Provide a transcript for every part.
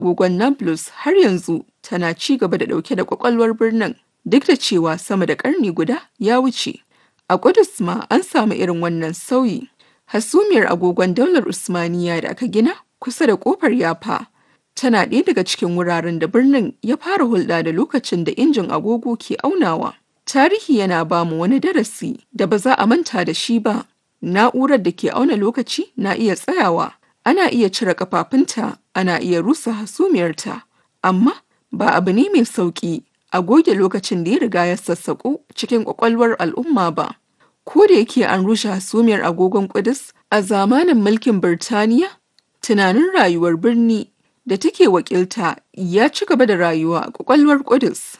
agogon Nablus har yanzu tana ci gaba da ɗauke da ƙwaƙwalwar birnin duk da cewa sama da ƙarni guda ya wuce. A Ƙudus ma an samu irin wannan sauyi. Hasumiyar agogon daular Usmaniya da aka gina kusa da ƙofar Yafa tana ɗaya daga cikin wuraren da birnin ya fara hulɗa da lokacin da injin agogo ke aunawa. Tarihi yana ba mu wani darasi da ba za a manta da shi ba. Na'urar da ke auna lokaci na iya tsayawa, ana iya cire kafafunta, ana iya rusa hasumiyarta, amma ba abu ne mai sauƙi a goge lokacin da ya riga ya sassaƙo cikin ƙwaƙwalwar al'umma ba. Ko da yake an rushe hasumiyar agogon Ƙudus a zamanin mulkin Birtaniya, tunanin rayuwar birni da take wakilta ya ci gaba da rayuwa a ƙwaƙwalwar Ƙudus.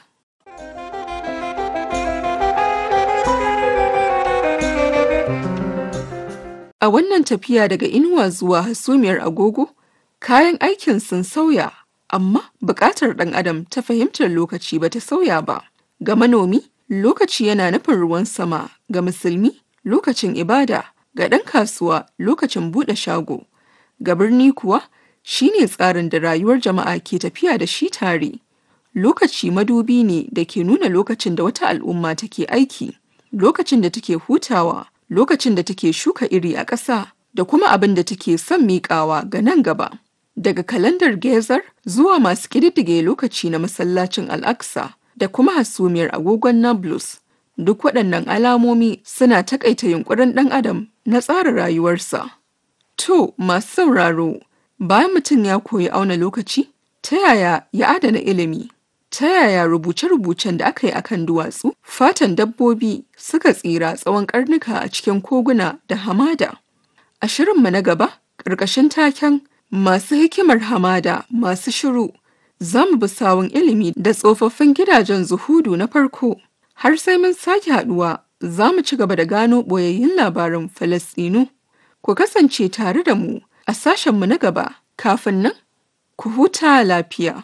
A wannan tafiya daga inuwa zuwa hasumiyar agogo, kayan aikin sun sauya, amma buƙatar ɗan adam ta fahimtar lokaci ba ta sauya ba. Ga manomi, lokaci yana nufin ruwan sama, ga musulmi, lokacin ibada, ga ɗan kasuwa, lokacin buɗe shago. Ga birni kuwa, shi ne tsarin da rayuwar jama'a ke tafiya da shi tare. Lokaci madubi ne da ke nuna lokacin da wata al'umma take aiki, lokacin da take hutawa, lokacin da take shuka iri a ƙasa da kuma abin da take son miƙawa ga nan gaba. Daga kalandar Gezar zuwa masu ƙididdige lokaci na masallacin Al-Aqsa da kuma hasumiyar agogon Nablus, duk waɗannan alamomi suna taƙaita yunƙurin ɗan adam na tsara rayuwarsa. To, masu sauraro, bayan mutum ya koyi auna lokaci, ta yaya ya adana ilimi? Ta yaya rubuce-rubucen da aka yi akan duwatsu, fatan dabbobi suka tsira tsawon karnuka a cikin koguna da hamada? A shirinmu na gaba, ƙarƙashin taken masu hikimar hamada masu shiru, za mu bi sawun ilimi da tsofaffin gidajen zuhudu na farko. Har sai mun sake haɗuwa, za mu ci gaba da gano ɓoyayyun labarin Falasɗinu. Ku kasance tare da mu a sashenmu na gaba, kafin nan, ku huta lafiya.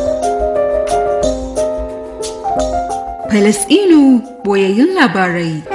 Falasɗinu boyayyun labarai.